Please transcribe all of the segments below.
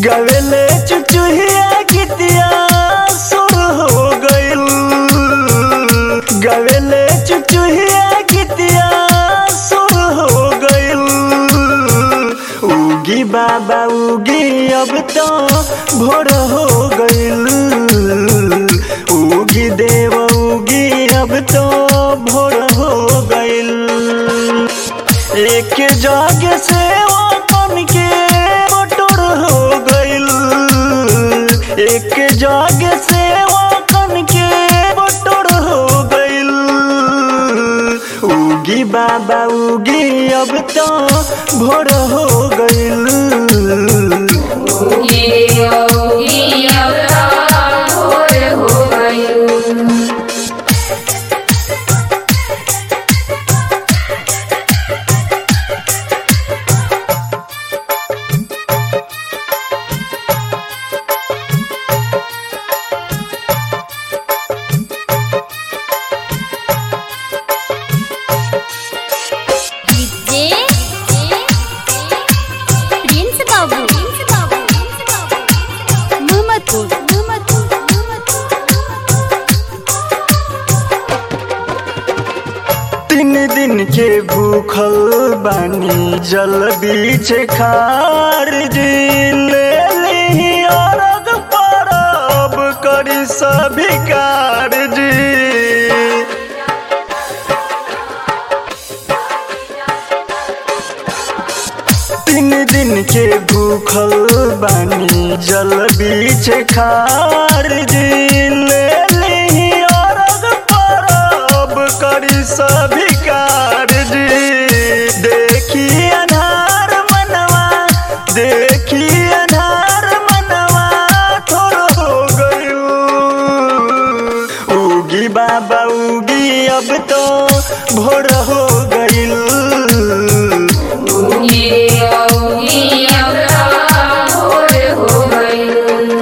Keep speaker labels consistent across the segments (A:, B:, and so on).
A: गवेले चुचुहिया गीतिया सुर हो गइल गवेले चुचुहिया गीतिया सुर हो गइल उगी बाबा उगी अब तो भोर हो गइल उगी देव उगी अब तो भोर हो गइल एक जग से वो बन के बटोर हो गइल एक जग से वो बन के बटोर हो गइल उगी बाबा उगी अब तो भोर हो गइल
B: ये योगी अवतार भोर हो गयो
C: डीजे प्रिंस बाबू मोहम्मदपुर
A: तीन दिन के भूखल बानी जल बीच खार जी ले ली अरग परब करी सभी कारजी तीन दिन के भूखल बानी जल बीच खार जी ले ली अरग परब करी सभी कारजी देखी अनार मनवा देखी अनार मनवा थोड़ हो गयो उगी बाबा उगी अब तो भोर हो गइल
B: ये योगी अवतार भोर हो गयो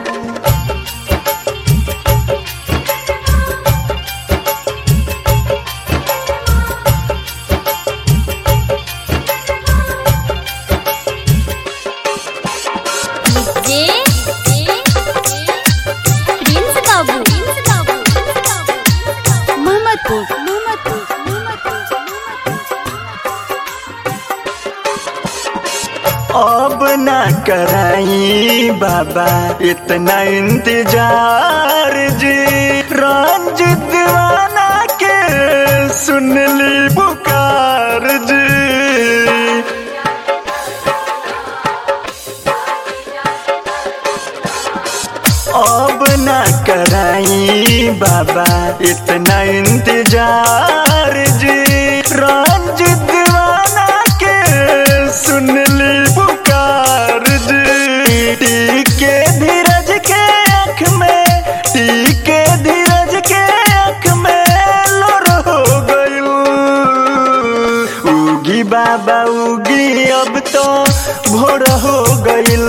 C: डीजे प्रिंस बाबू मोहम्मदपुर
A: अब ना कराई बाबा इतना इंतजार जी रंजित दीवाना के सुन ली पुकार जी अब ना कराई बाबा इतना इंतजार जी रंजित दीवाना के सुन ली पुकार जी टीके धीरज के आँख में टीके धीरज के आँख में लोर हो गइल उगी बाबा उगी अब तो भोर हो गइल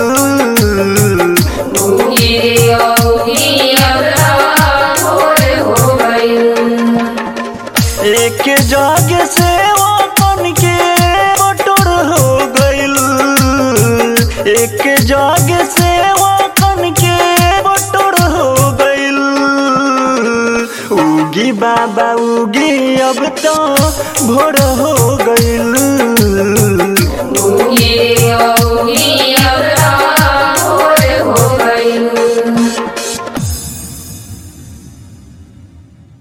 B: ये योगी अवतार भोर हो गयो
A: एक जग से वो बन के बटोर हो गइल एक जग से वो बन के बटोर हो गइल उगी बाबा उगी अब तो भोर हो गइल
B: ये